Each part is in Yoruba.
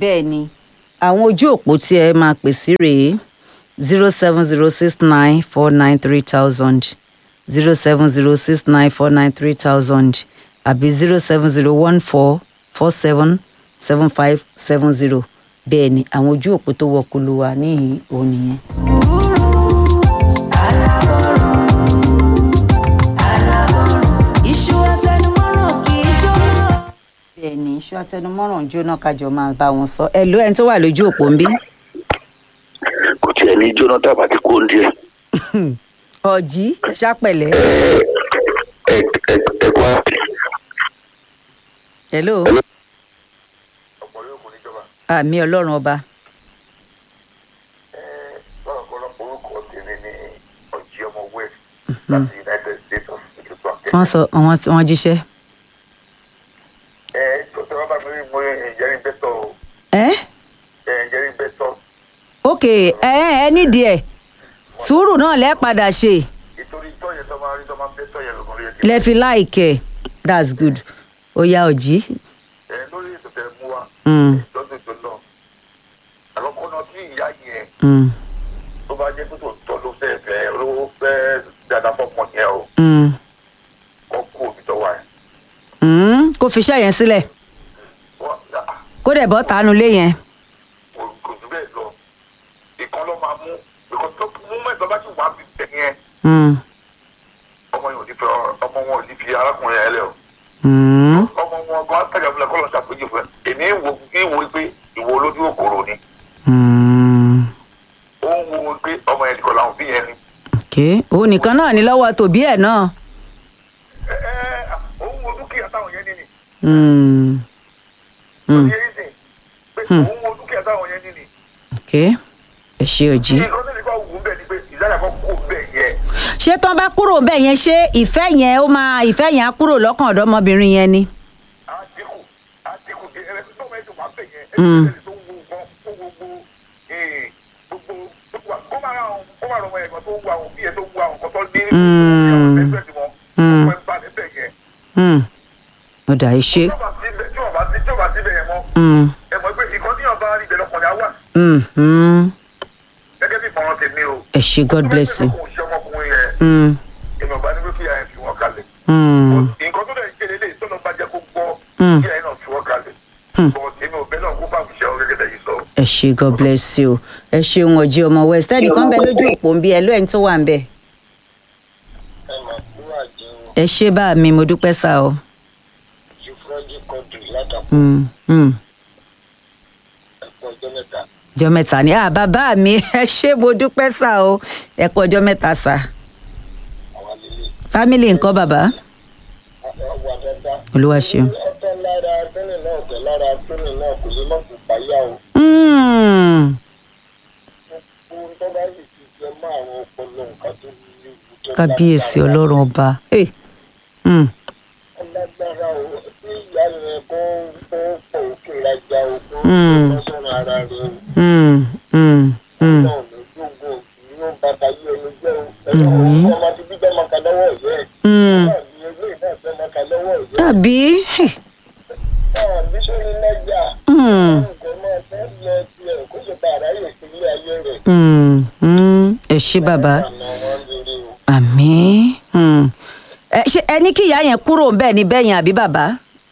bẹ́ẹ̀ ni àwọn ojú òpó tí ẹ máa pè sí rèé zero seven zero six nine four nine three thousand zero seven zero six nine four nine three thousand àbí zero seven zero one four four seven seven five seven zero bẹ́ẹ̀ ni àwọn ojú òpó tó wọkulu wa níhìn òun nìyẹn. iṣu àtẹnumọ́ràn kì í jóná. bẹ́ẹ̀ ni iṣu atẹnumọ́ràn jóná kájọ máa bá wọn sọ ẹ ló ẹni tó wà lójú òpó ń bí. kò tiẹ̀ ní jonathan àti kóńdé ọ̀jí ẹ ṣàpẹ̀lẹ́. ẹ ẹ ẹ kọ́ àti. hello ọ̀pọ̀ yóò kò ní jọba àmì ọlọ́run ọba lọ́pọ̀lọpọ̀ orúkọ tèmi ní ọ̀jí ọmọ west láti united states of america. wọ́n sọ wọ́n wọ́n jíṣẹ́. ẹ tó tẹ wá bá mi rí mo ìjẹ́rìí bẹ́tọ̀ o ẹ́ ẹ ìjẹ́rìí bẹ́tọ̀ ok ẹ ẹ nídìí ẹ sùúrù náà lẹ́ padà ṣe ìtorí tọ́ yẹn tó máa rí tó máa bẹ́tọ̀ yẹn lọ́kàn lóye kí. lẹ́ fi láìkẹ́ that's good ó yá ọ̀jí. ẹ lórí ètò tẹ mú wa Mm. lọ́dún tó lọ àlọ́kọ́ náà tí ìyá yẹn Mm, tó bá jẹ́ pé tó tọ́ ló fẹ́ fẹ́ olówó fẹ́ dáadáa fọ́pọ̀ yẹn o mm, kọ́ kú òbí tó wà yẹn. mm, kó fi iṣẹ́ yẹn sílẹ̀ wọ́n ah, kó dẹ̀ bọ́ tánú lé yẹn. kò kò jù bẹ́ẹ̀ lọ ìkan ló máa mú ìkan tó mú mẹ́tọ́ bá ti wà bí tẹ̀ yẹn Mm, ọmọ yẹn ò ní fi ọmọ wọn ò ní fi arákùnrin yẹn lẹ o mm, ọmọ wọn gan àtàjà fúnlẹ kọ́ lọ́n ṣàpèjì fún ẹ èmi ń wo kí ń wo pé ìwọ olójú òkòrò ni mm. ó ń wo pé ọmọ yẹn kọ́ làwọn bí yẹn ni ok òun nìkan náà ní lọ́wọ́ tòbí ẹ̀ náà. ẹ ẹ ó ń wo dúkìá táwọn yẹn ní ni Mm, ó mm, ti yẹ ìsìn pé ó ń wo dúkìá táwọn yẹn ní ni ok ẹ ṣe ọ̀jí. nǹkan tó ní kọ́ wù ú bẹ́ẹ̀ ni pé ìdájà kan kú bẹ́ẹ̀ yẹn ṣé tán bá kúrò bẹ́ẹ̀ yẹn ṣé ìfẹ́ yẹn ó máa ìfẹ́ yẹn á kúrò lọ́kàn ọ̀dọ́mọbìnrin yẹn ni. á dínkù á dínkù ẹ ẹ tó mẹ́tò wà bẹ́ẹ̀ yẹn ẹ Mm. tó wo nǹkan tó wo gbogbo ee, gbogbo gbogbo kó máa ra àwọn kó máa rọ ọmọ yẹn kan tó wo àwọn bí yẹn tó wo àwọn kan tó ní Mm. ẹgbẹ́ tí wọ́n Mm. ọmọ ẹ̀ bá níbẹ̀ yẹn Mm. ó dà í ṣe. tí ò bá síbẹ̀ tí ò bá sí tí ò bá síbẹ̀ yẹn mọ́ Mm, ẹ mọ̀ pé ìkan tí yàn bá rí ibẹ̀ lọkùnrin á wà mm, mm. gẹ́gẹ́ bí ìmọ̀ràn tèmi o. ẹ ṣe god bless you. tó bá jẹ́ pé kò ń ṣe ọmọkùnrin yẹn Mm, èmi ò bá ní pé kí ẹ̀ fi wọ́n kalẹ̀. mm, nǹkan tó dẹ̀ ṣe lélẹ̀ tó lọ bá jẹ́ kó gbọ́ Mm. kí ẹ̀ náà fi wọ́n kalẹ̀. Hmm. bọ̀ èmi ò bẹ́ náà kó bá fi ṣe ọ gẹ́gẹ́ tẹ̀yìn sọ. ẹ ṣe god bless you. ẹ ṣeun ọ̀jí ọmọ west ẹnìkan bẹ lójú òpó ń bí ẹ ló ẹni tó wà ń bẹ. ẹ mà kúrò àjẹun ẹ ṣe bá mi mo dúpẹ́ sá o. ju fúrọ́jì kọ́dù látàkùn Mm, mm. ẹ̀kọ́ ọjọ́ mẹ́ta. ọjọ́ mẹ́ta ni ah bàbá mi ẹ ṣe mo dúpẹ́ sá o ẹ kú ọjọ́ mẹ́ta sá. àwọn àlejò fámìlì nǹkan bàbá wà dáadáa. olúwa ṣeun. ọ̀tọ̀ lára tẹ́lẹ̀ náà tẹ̀ lára tẹ́lẹ̀ náà kò lè má kó payá o. Mm, ohun tó bá sì ti jẹ mọ́ àwọn ọpọlọ nǹkan tó léwu tó kábíyèsí lágbára. ọlọ́run ọba. Hey, mm, ọlágbára o tí ìyá yẹn kó kó pọ̀ òkè rajà o kó Mm. lọ́sọ̀rọ̀ ara rẹ o. mm, mm, mm. náà ló gbogbo òsì yóò bàtà yí ẹni jẹ́ o. ẹ̀rọ òun ọmọ ti bí bẹ́ẹ̀ máa ka lọ́wọ́ ìyá ẹ̀. Mm. náà ní ilé náà fẹ́ máa ka lọ́wọ́ ìyá ẹ̀. tàbí hey, náà bí sórí lẹ́jà. mm, nǹkan máa fẹ́ lọ tiẹ̀ kó lè bá àráyè sí ilé ayé rẹ̀. mm, mm. ẹ ṣe bàbá àná wọn lórí o. àmì mm. ẹ ṣe ẹ ní kí ìyá yẹn kúrò ń bẹ́ẹ̀ ni bẹ́ẹ̀ yẹn àbí bàbá.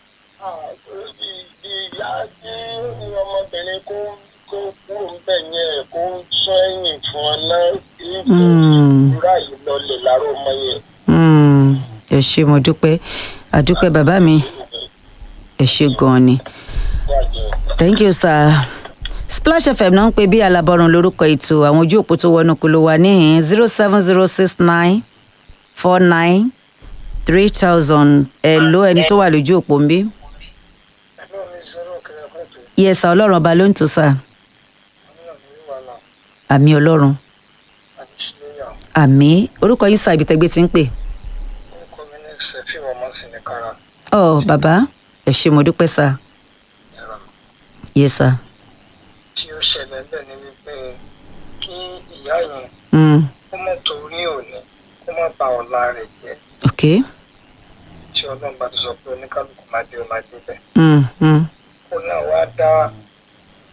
ìyá tí ní ọmọbìnrin kó kó kúrò ń bẹ̀ yẹn kó sọ ẹ̀yìn fún ọ náà kí Mm. ìrora yìí lọlẹ̀ lára ọmọ yẹn. Mm, ẹ ṣe mo dúpẹ́ àdúpẹ́ bàbá mi ẹ ṣe gan-an ni thank you sir splash fm náà ń pè bí alábọ̀rùn lórúkọ ètò àwọn ojú òpó tó wọnú kó ló wà níhìn zero seven zero six nine four nine three thousand ẹ ló ẹni tó wà lójú òpó ń bí. ẹgbẹ́ mi sọ̀rọ̀ kẹrẹ pẹ̀tù yẹsà ọlọ́run ọba ló ń tò sá ní ọ̀nà ìwàlà àmì ọlọ́run àti ṣílẹ̀yà àmì orúkọ yín sá ibi tẹ́gbẹ́ ti ń pè. orúkọ mi ní sẹ́fì ọmọ sí ní kára ọ bàbá ẹ ṣe mo dúpẹ́ sá ẹ̀rọ yẹsà. tí ó ṣẹlẹ̀ bẹ́ẹ̀ ni wípé kí ìyá yẹn Mm, kó mọ̀ torí òní kó má ba ọ̀la rẹ̀ jẹ́ ok. tí ọlọ́run bá ti sọ pé oníkálukú máa dé ó máa dé bẹ́ẹ̀. Mm, mm, kó náà wá dá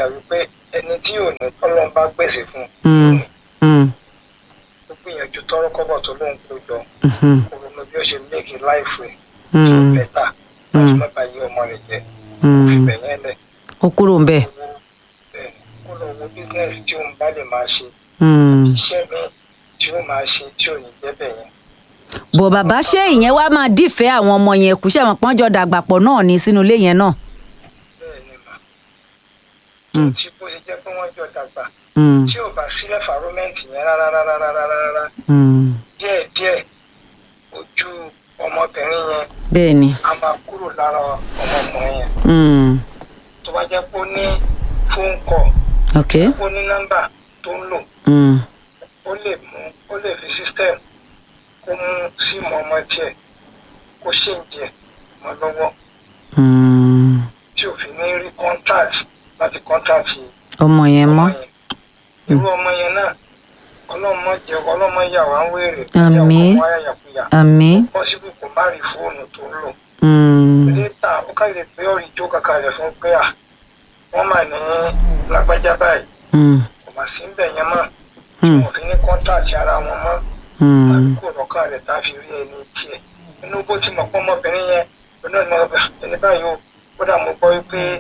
wípé ẹni tí ò ní tọ́lọ́ bá gbèsè fún Mm. Mm. ó gbìyànjú tọ́rọ́ kọ́bọ̀ tó lóun kó jọ Mhm. kó ronú bí ó ṣe méèkì láìfù ẹ̀ tó Mm. bẹ́tà Mm. láti má bàa yí ọmọ rẹ̀ jẹ́ Mm. fi bẹ̀yẹn lẹ̀ ó kúrò ń bẹ̀. owó bẹ́ẹ̀ kó lọ wo bísíǹsì tí òun bá lè máa ṣe Mm. iṣẹ́ mi tí ó máa ṣe tí ò ní jẹ́ bẹ̀yẹn bò bàbá ṣé ìyẹn wá máa dífẹ̀ẹ́ àwọn ọmọ yẹn kù ṣé àwọn pọ́njọ dàgbà pọ̀ náà ní sínú ilé yẹn náà. bẹ́ẹ̀ ni mà Mm. tí bó ṣe jẹ́ pé wọ́n jọ dàgbà Mm. tí ò bá sí ẹ̀fàrómẹ́ǹtì yẹn rárá rárá rárá rárá Mm. díẹ̀ díẹ̀ ojú ọmọbìnrin yẹn bẹ́ẹ̀ ni. a máa kúrò lára ọmọkùnrin yẹn Mm. tó bá jẹ́ pé ó ní fóònù kọ̀ ok. ó ní nọ́mbà tó ń lò Mm. ó lè mú ó lè fi system kó mú síìmù ọmọ tiẹ̀ kó ṣèǹjẹ mọ́ lọ́wọ́ Mm. tí ò fi ní rí contract láti contract yìí ọmọ yẹn mọ́. irú ọmọ yẹn náà ọlọ́mọ jẹ ọlọ́mọ yà wá ń wèrè Àmín. ọmọ ayàkuyà àmì. pọ́sibú kò má rí fóònù tó ń lò Mm. létà ó kà lè gbé ọ̀rì jó kankan rẹ̀ fún pé à wọ́n mà ní lágbájá báyìí Mm. kò mà sí ń bẹ̀ yẹn mọ́ Mm. wọn fi ní kọ́ńtàtì ara wọn mọ́ Mm. tàbí kò lọ́kàn rẹ̀ tá a fi rí ẹni tiẹ̀ inú bó ti mọ̀ pọ́ ọmọbìnrin yẹn lọ́nà ìmọ̀ ọgbà ẹni báyìí o kódà mo gbọ́ wípé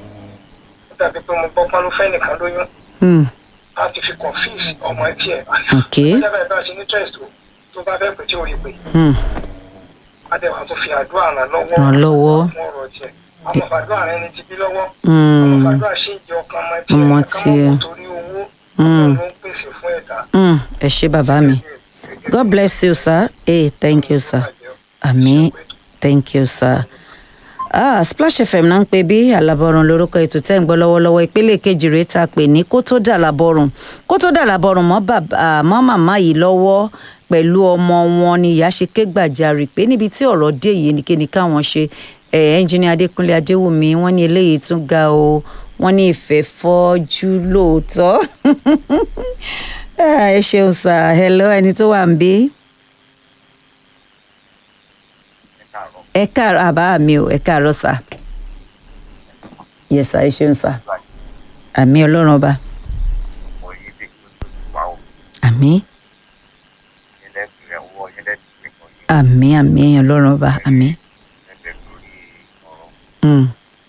ó dàbí pé mo gbọ́ pọ́n ló fẹ́ nìkan lóyún Mm. láti fi confuse ọmọ tiẹ̀ ok. ọjà báyìí bá a ṣe ní trust o tó bá fẹ́ pè tí ò rí pé Mm. adéwà tó fi àdúrà ràn lọ́wọ́ Ràn lọ́wọ́. fún ọ̀rọ̀ tiẹ̀ àwọn àdúrà rẹ ni ti bí lọ́wọ́ Mm. àwọn àdúrà ṣì ń jẹ ọkàn ọmọ tiẹ̀ Ọmọ ká má tiẹ̀. kó torí owó Mm. ọlọ́run ló ń pèsè fún ẹ̀dá. Mm. ẹ ṣé bàbá mi. God bless you sir. Hey, thank you sir. Àmì thank you sir. Ah, Splash FM náà ń pè bí àlàbọ̀rùn lórúkọ ètò tẹ́ ń gbọ́ lọ́wọ́lọ́wọ́ ìpele kejì rèé tá a pè ní kó tó dà lábọ̀rùn kó tó dà lábọ̀rùn mọ́ bàbá mọ́ màmá yìí lọ́wọ́ pẹ̀lú ọmọ wọn ni ìyá ṣe ké gbàjarì pé níbi tí ọ̀rọ̀ dé yìí ni kéde káwọn ṣe ẹ̀ ẹ́ńjìnì adékúnlé adéwùmí wọ́n ní eléyìí tún ga o wọ́n ní ìfẹ́ fọ́jú lóòótọ́ Ah, ẹ ṣeun sà hello ẹni tó wà ń bí. ẹ káàárọ̀ àbá mi ò ẹ káàárọ̀ sà yẹ sà ẹ ṣeun sà àmì ọlọ́run ọba àmì àmì àmì ọlọ́run ọba àmì. Mm.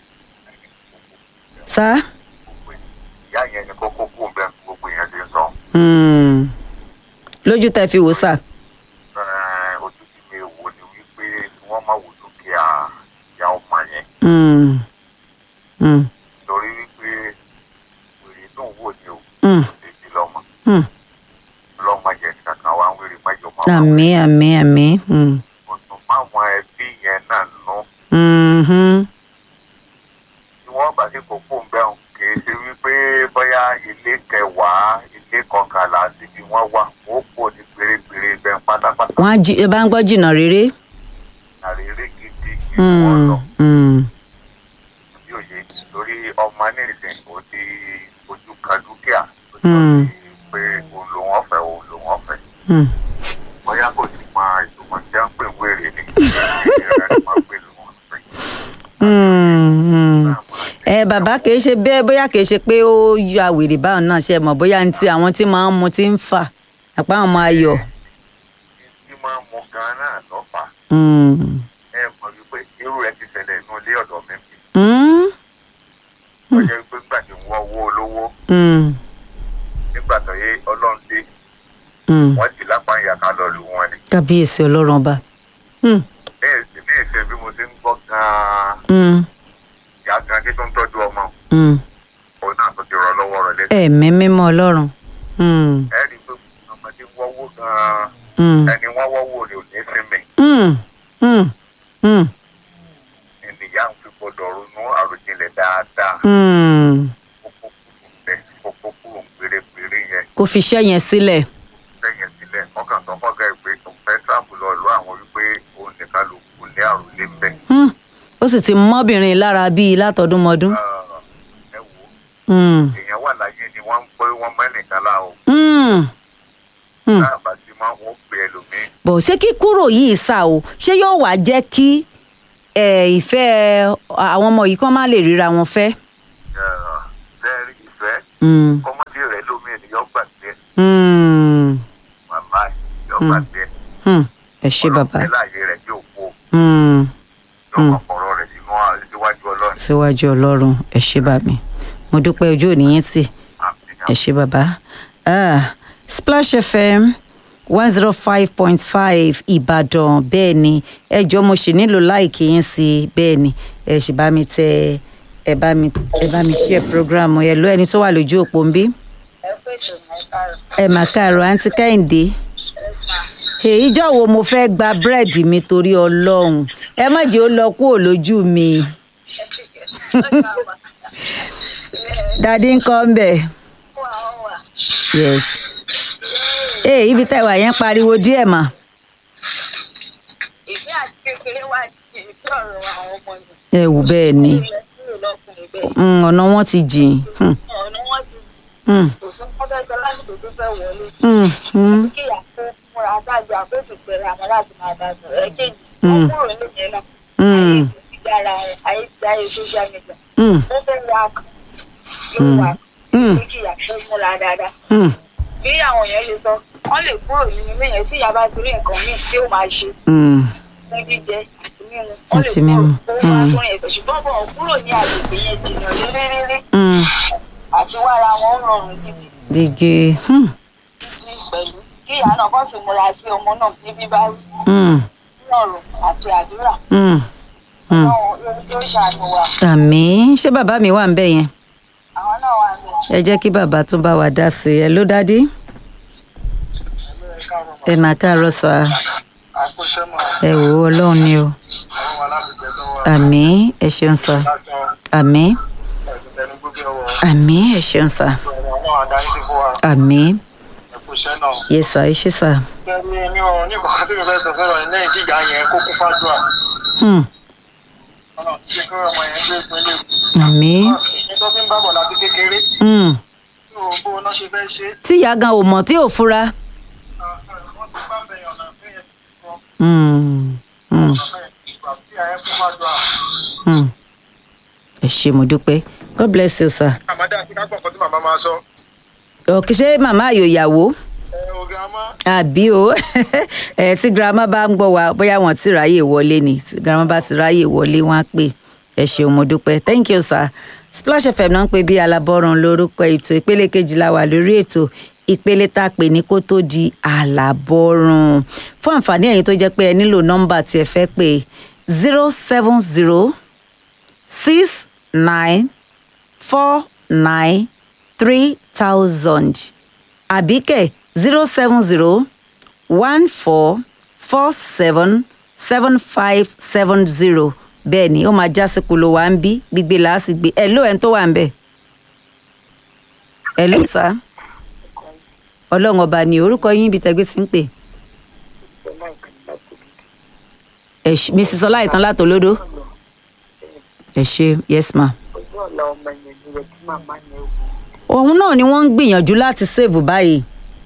sá ìyá yẹn ni kókó kú bẹ́ẹ̀ gbogbo èèyàn ti ń sọ Mm. lójú tẹ fi wò sà Ẹ̀, ojú ti mi wò ni wípé kí wọ́n má wò dúkìá ìyá ọmọ yẹn Mm. Mm. torí wípé wèrè tó ń wò ni o Mm. lè di lọ́mọ Mm. lọ́mọ yẹn kankan wá ń wèrè mẹ́jọ mọ́ àmì àmì àmì. Mm. mo tún máwọn ẹbí yẹn náà nù Mhm. tí wọ́n bá sí kókó ń bẹ́ẹ̀ kì í ṣe wípé bóyá ilé kẹwàá ilé kọkànlá síbi wọ́n wà wọ́n kò ní pérépéré bẹ́ẹ̀ pátápátá wọ́n á jí ẹ bá ń gbọ́ jìnnà rere. àrèrè gidi kí wọ́n Mm. lọ. Mm. bí òye lórí ọmọ nìsín ó ti ojú kan dúkìá ó Hmm. ti pé òun ló wọ́n fẹ́ òun ló wọ́n fẹ́ Mm. bóyá kò sí mọ ìtumọ̀ tí wọ́n ń pè wéèrè ni ìrẹ́ ni wọ́n pè ló wọ́n fẹ́. Mm. Mm. ẹ bàbá kìí ṣe bẹ́ẹ̀ bóyá kìí ṣe pé ó yọ àwèrè báwọn náà ṣe mọ̀ bóyá ní ti àwọn tí máa ń mu ti ń fà àpá àwọn máa yọ. tí máa ń mu gan-an náà lọ́fà Mm. ẹ mọ̀ wípé irú ẹ ti ṣẹlẹ̀ inú ilé ọ̀dọ̀ mi bí Mm. ó jẹ́ wípé nígbà tí wọ́n wó olówó Mm. nígbà tó yé ọlọ́run dé Mm. wọ́n ti lápá ìyàká lọ lù wọ́n ni kábíyèsí ọlọ́run ọba. Mm. bẹ́ẹ̀ sì ní ìfẹ́ bí mo ti ń gbọ́ gan-an Mm. ìyá gan tí tó ń tọ́jú ọmọ Mm. òun náà tó ti rọ lọ́wọ́ rẹ̀ lẹ́sìn. ẹ̀mí mímọ́ ọlọ́run. Mm. ẹ rí i pé ọmọdé wọ́wọ́ gan-an Mm. ẹni wọ́n wọ́wọ́ rẹ̀ ò ní sinmi Mm. Mm. Mm. ènìyà ń fi gbọdọ̀ ronú àròjinlẹ̀ dáadáa Mm. kókó kúrò ń bẹ̀ kókó kúrò ń pérépéré yẹn kò fi iṣẹ́ yẹn sílẹ̀. lẹ́yìn sílẹ̀ ọkàn tó fọ́gà ìpè tó fẹ́ sáàpù lọ ìlú àwọn wípé òun nìkan ló kù ní àròlé ń bẹ̀. Mm. ó sì ti mọ́bìnrin lára bíi látọdúnmọdún. ẹ wò ó Mm. èèyàn wà láyé ni wọ́n ń pé wọ́n mẹ́nìkan lá o Mm. Mm. láàbà tí máa ń wọ́n pè ẹlòmíín bọ̀ ṣé kíkúrò yìí sá o ṣé yóò wá jẹ́ kí ẹ, ìfẹ́ àwọn ọmọ yìí kán má lè ríra wọn fẹ́. bẹ́ẹ̀rí mm, kọ́mọ́dé rẹ̀ lómi ènìyàn gbàgbé ẹ̀ mm, màmá ẹ̀ yọ gbàgbé ẹ̀ mm. ẹ ṣé bàbá ọlọ́run láàyè rẹ̀ yóò kó Mm, yóò Mm. kọ̀ọ̀rọ̀ rẹ̀ sínú à- síwájú ọlọ́run síwájú ọlọ́run ẹ ṣé bàmí mo dúpẹ́ ojú òní yín tì ẹ ṣé bàbá Ah, Splash FM one zero five point five Ìbàdàn bẹ́ẹ̀ ni ẹ jọ̀ọ́ mo ṣì nílò láìkí yín sí i bẹ́ẹ̀ ni ẹ ṣì bá mi tẹ ẹ bá mi ẹ bá mi share program ẹ lọ ẹni tó wà lójú òpó ń bí ẹ pé ètò mẹ́ta ẹ rẹ̀ mà káàárọ̀ àǹtí Kẹ́hìndé èyí jọ wo mo fẹ́ gba búrẹ́dì mi torí ọlọ́run ẹ má jẹ́ ó lọ kúrò lójú mi dadi ń kọ́ ń bẹ̀ yes ee ibi tá ìwà yẹn pariwo díẹ̀ mà ìfẹ́ àti kékeré wà ní ìfẹ́ ọ̀rọ̀ àwọn ọmọ mi. ẹ wù bẹ́ẹ̀ ni kúrò lọ́kùnrin bẹ́ẹ̀. Mm, ọ̀nà wọn ti jìn Hmm, ọ̀nà wọn ti hmm, kò sí pọ́fẹ́sọ lásìkò tó fẹ́ wọlé. hmm, hmm, kí ìyàpò múra dájú àkóso pẹ̀lú àwọn láti máa bá a sọ̀rọ̀ ẹ̀kejì. Mm. wọ́n kúrò nílé náà. hmm, ayé ti fi dára rẹ̀ ayé ti ayé social media. hmm, ó fẹ́ wá kan yóò wá Mm. kan kí ìyàpò múra dáadáa. hmm, bí àwọn èèyàn lè sọ wọ́n lè kúrò nínú ilé yẹn tí ìyá bá ti rí nǹkan míì tí ó máa ṣe hmm, fún jíjẹ àti mímu wọ́n lè Àti kúrò mímu. kó wá Mm. fún ẹ̀sẹ̀ ṣùgbọ́n bọ̀ kúrò ní agbègbè yẹn jìnnà rírírí hmm. àti wára wọn ó rọrùn gidi digi hmm, ní pẹ̀lú kí ìyá náà kọ́ sì múra sí ọmọ náà ní bíbá hmm, rọrùn àti àdúrà hmm, hmm. Ọlọ́run yóò ṣàánú wa àmì ṣé bàbá mi wà ń bẹ̀ yẹn àwọn náà wà ní ẹ jẹ́ kí bàbá tún bá wa dá sí i ẹ ló dádì ẹ mà káàárọ̀ sà ẹ wò ó ọlọ́run ni o àmì ẹ ṣeun sà àmì àmì ẹ ṣeun sà àmì yẹ sà ẹ ṣe sà. mi ò ní kọ̀ọ̀kan tí mi fẹ́ sọ fẹ́ràn ní lẹ́yìn tí ìyá yẹn kó kún fàdúrà Hmm, ọ̀nà ṣe kí ọmọ yẹn gbé ìpínlẹ̀ àmì Èkó tó fi ń bábọ̀ láti kékeré hmm. tí o bó iná ṣe fẹ́ ṣe tí ìyá gan ò mọ̀ tí ò fura. wọ́n ti bá bẹ̀yàn ọ̀nà fún yẹn sọ Hmm, hmm, ìgbà tí ìyá yẹn kún fàdúrà. hmm. ẹ ṣé mo dúpẹ́ god bless you sir. àmàdá àti kápọ̀ nǹkan tí màmá máa sọ òkè ṣé màmá àyò ìyàwó ẹ o girama àbí o ẹ tí girama bá ń gbọ́ wa bóyá wọ́n ti ráyè wọlé ni tí girama bá ti ráyè wọlé wọ́n á pè ẹ ṣeun mo dúpẹ́ thank you sir splash fm náà ń pè bí alábọ́run lórúkọ ètò ìpele kejìlá wà lórí ètò ìpele tá a pè ní kó tó di alábọ́run fún àǹfààní ẹ̀yin tó jẹ́ pé ẹ nílò nọ́mbà tí ẹ fẹ́ pè zero seven zero six nine four nine three thousand àbíkẹ́ zero seven zero one four four seven seven five seven zero bẹ́ẹ̀ ni ó máa já sí kolo wa ń bí gbígbé láàsì gbé ẹ̀ ló ẹ̀ tó wà ń bẹ̀ ẹ̀ ló sá ọlọ́run ọba ni orúkọ yín ibi tẹ́gbẹ́ ti ń pè ẹ̀ ṣ- mrs ọláìtàn látòlódó ẹ̀ ṣe yes ma. ojú ọ̀la ọmọ yẹn ni rẹ̀ kí màmá yẹn wò òun náà ni wọ́n ń gbìyànjú láti sèvù báyìí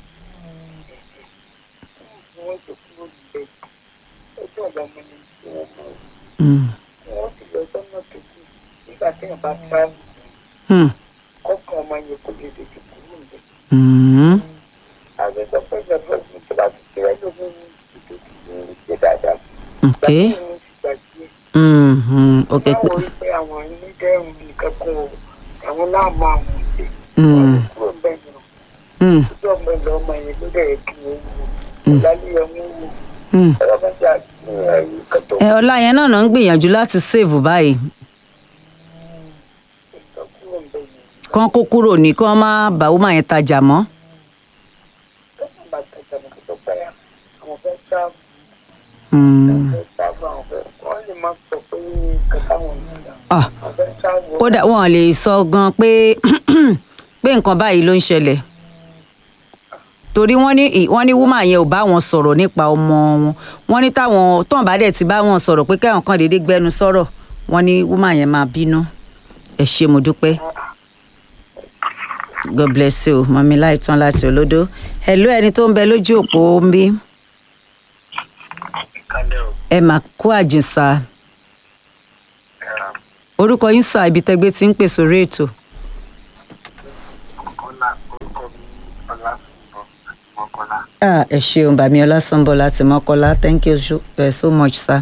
ni wọ́n ti kúrò níbẹ̀ ojú ọ̀la ọmọ yẹn tí wọ́n mọ̀ Mm, wọ́n sì lọ sọ́nà tó kù nígbà tí wọ́n bá tíráàmù mm, kọ́kàn ọmọ yẹn kò lè tètè kúrò níbẹ̀. mm. àwọn sọ pé ìjọba ọdún tó bá ti ṣe ẹjọ́ fún mi tó ti ṣe ṣe dáadáa. ok Gbàgbé ìrìn ti gbàgbé. mm, mm, ok pé báwo rí pé àwọn onídẹ́rùn nìkan kan o àwọn láàmú àwọn òde. Mm. kúrò bẹ́ẹ̀ ni o. mm, ojú ọmọ ìlú ọmọ yẹn ló dẹ̀ kí wọ́n wò. Mm. lálẹ́ yẹn wọ́n wò. mm. ọlọ́mọdé àti ẹ̀rí kan tó ẹ ọlá yẹn náà náà ń gbìyànjú láti sèvù báyìí sọ kúrò bẹ́ẹ̀ ni. kán kó kúrò ní kán má bá wúmà yẹn tajà mọ́ kọ́kàn bá tajà mọ́ kó tó pẹ́yà àwọn fẹ́ sáàbù Mm. fẹ́ sáàbù àwọn fẹ́ wọ́n lè má sọ pé kàkà wọn nígbà. Ah, àwọn fẹ́ sáàbù kódà wọn lè sọ gan pé pé nǹkan báyìí ló ń ṣẹlẹ̀ torí wọ́n ní wọ́n ní wúmà yẹn ò bá wọn sọ̀rọ̀ nípa ọmọ wọn wọ́n ní táwọn tóun bá dẹ̀ ti bá wọn sọ̀rọ̀ pé káwọn kan déédéé gbẹnu sọ̀rọ̀ wọ́n ní wúmà yẹn máa bínú ẹ ṣé mo dúpẹ́ god bless you mọ̀mí láìtàn láti olódó hello ẹni tó ń bẹ lójú òpó ń bí kalẹ̀ o ẹ mà kú àjìnsà orúkọ yín sà ibi tẹgbẹ́ ti ń pè sórí ètò ah ẹ ṣeun bàmí ọlásánbọ láti mọkọlá thank you so, uh, so much sir.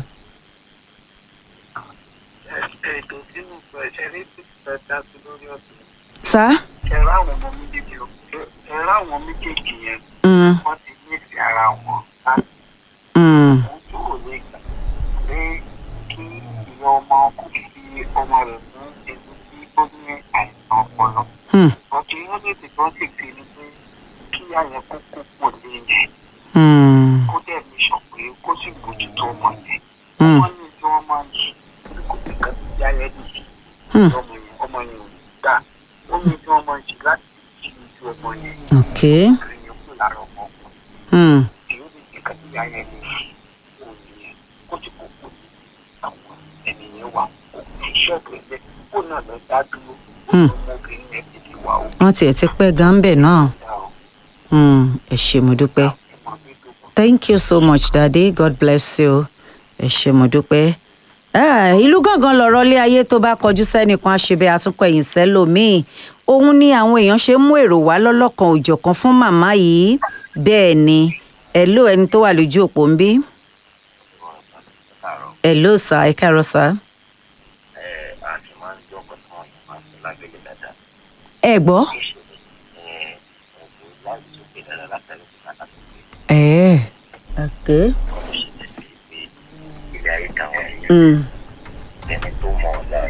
ètò tí mo sọ ẹ̀ṣẹ̀ ní ìpínlẹ̀ dá sí lórí ọ̀sẹ̀. sá. ẹ̀rọ àwọn ọmọ méjèèjì ẹ̀rọ àwọn méjèèjì yẹn Mm, wọ́n ti nífẹ̀ẹ́ ara wọn láti mm, wọ́n tó wò lè gbà pé kí ìyá ọmọ kò fi ọmọ rẹ̀ mú ewu tí ó ní àìsàn ọpọlọ. mm, ọ̀tún yóò lè tètè wọ́n sì fi ni pé kí àyẹ̀ kó kó pọ̀ lé yẹn mm, kó dẹ̀ mi sọ pé kó sì bójútó ọmọ yẹn. mm, wọ́n ní tí wọ́n máa ń ṣe kó fi kan sí ayẹ́ nìyí. mm. ọmọ yẹn ọmọ yẹn ò gbà ó ní tí wọ́n máa ń ṣe láti fi ju ọmọ yẹn ok. obìnrin yẹn kú lára ọmọ ọkùnrin. Mm, tí ó lè jẹ́ kí ayé ní òye kó tí kò kó ní àwọn ènìyàn wà kó fi ṣọ́ọ̀bù ẹgbẹ́ kó náà lọ dá dúró Hmm. ọmọbìnrin yẹn ti di wà ó wọ́n tiẹ̀ ti pẹ́ gan bẹ̀ náà. dá ọ Mm, ẹ ṣé mo dúpẹ́. ọmọ mi tó kọ. thank you so much daddy god bless you ẹ ṣé mo dúpẹ́. Ah, ìlú gangan lọ̀rọ̀ ilé ayé tó bá kọjú sẹ́nìkan àṣebẹ́ àtúnkọ ẹ̀yìn sẹ́lòmíì òun ni àwọn èèyàn ṣe mú èrò wá lọ́lọ́kan òjọ̀kan fún màmá yìí bẹ́ẹ̀ ni ẹ̀ló ẹni tó wà lójú òpó ń bí ẹ̀ló sà ẹ káàárọ̀ sà àti máa ń jọ́ nǹkan tí wọ́n yàn máa ń fi lágbègbè dáadáa. ẹ gbọ́. ìṣẹ̀lẹ̀ ọ̀gbìn láti sókè dáadáa látàrí òkúta láti gbé ẹ ok. ọ̀rọ̀ ṣe ti fi pé ilé ayé táwọn èèyàn Mm, ẹni tó mọ̀ ọ́ láì.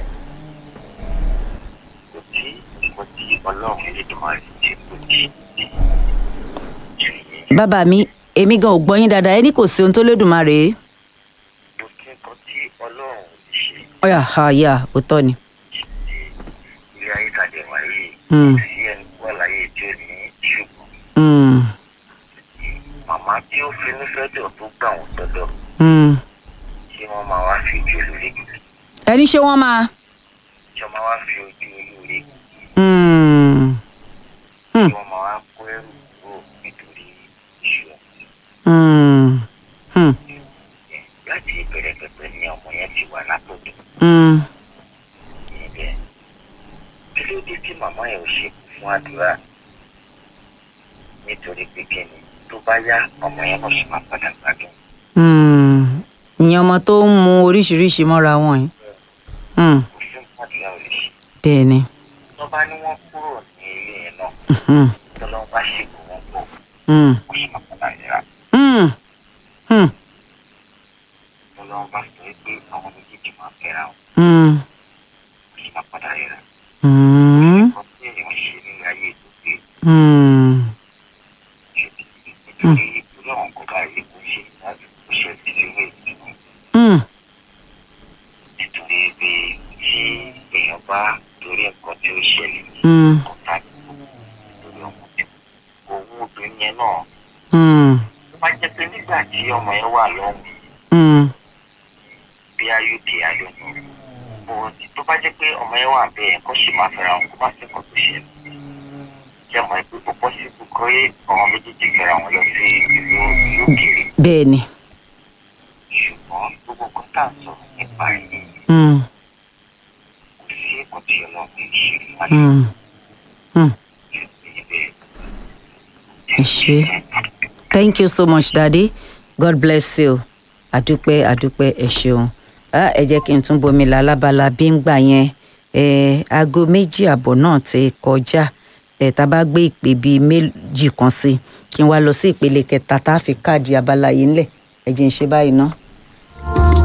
kò tí kò tí ọlọ́run Elédùmarè tí kò tí ju yín. bàbá mi èmi gan ò gbọ́ yín dáadáa ẹni kò sí ohun tó lédùmarè é. kò tí nǹkan tí ọlọ́run lè ṣe ọ̀yà àyà òótọ́ ni. ti ilé ayé tàdé wáyé. Mm. sí ẹni tó wà láyé tí ò ní ṣùgbọ́n Mm, màmá tí ó finú fẹ́dọ̀ tó gbà wọ́n tọ́dọ̀ mm. tí wọ́n máa wá fi ojú olóore gbé ẹni ṣé wọ́n máa. tí wọ́n máa wá fi ojú olóore gbé Mm, tí Hmm. wọ́n máa wá kó ẹrù kúrò nítorí iṣu mm, mm, ọ̀sẹ̀ láti ìbẹ̀rẹ̀ pẹ̀pẹ̀ ni ọmọ yẹn ti wà látọ̀dọ̀ mm. níbẹ̀ kí ló dé tí màmá yẹn ò ṣe kú fún àdúrà nítorí pé kíni tó bá yá ọmọ yẹn kò sì máa padà gbádùn Mm. ìyẹn ọmọ tó ń mu oríṣiríṣi mọ́ra wọn yìí. Mm, kò sí nǹkan àdúrà ò lè ṣe bẹ́ẹ̀ ni. tó bá ní wọ́n kúrò ní ilé yẹn náà Mm, tọ́lọ́ bá ṣègùn wọn pọ̀ mm, kò sì máa padà yẹra mm, mm, tọ́lọ́ bá sọ pé àwọn méjèèjì máa fẹ́ra wọn mm, kò sì máa padà yẹra mm, nǹkan tí èèyàn ṣe nínú ayé tó pé mm. ṣe ti nítorí irú àwọn nǹkan báyìí kò ṣe láti kò ṣe ti sílé ìgbìmọ̀ Mm, nítorí pé tí èèyàn bá torí nǹkan tí ó ṣẹlẹ̀ mm, ọ̀tá lórí ọmọ tí òun obìnrin yẹn náà mm, tó bá jẹ́ pé nígbà tí ọmọ yẹn wà lọ́hùn mm, bí ayọ̀dẹ ayọ̀nù bọ̀dì tó bá jẹ́ pé ọmọ yẹn wà bẹ́ẹ̀ kó sì máa fẹ́ra wọn kó bá sì kọ́ tó ṣẹlẹ̀ jẹ́ mọ̀ pé ó pọ́ sí kókó àwọn méjèèjì fẹ́ra wọn lọ sí ìlú ìlú òkèèrè bẹ́ẹ̀ ni. ṣùgbọ́n gbogbo nǹkan tá à ń sọ nípa ẹ̀yìn Mm, kò sí ẹ̀kọ́ tí ọlọ́run ṣe láti mm, mm. ṣe ibẹ̀. ẹ ṣé. thank you so much daddy god bless you àdúpẹ́ àdúpẹ́ ẹ ṣeun Ah, ẹ jẹ́ kí n tún bomi la lábala bí ń gbà yẹn Eh, aago méjì àbọ̀ náà ti kọjá ẹ̀ tá a bá gbé ìpè bíi méjì kan sí kí n wá lọ sí ìpele kẹta tá a fi káàdì abala yìí ńlẹ̀ ẹ jẹ́ n ṣe báyìí ná.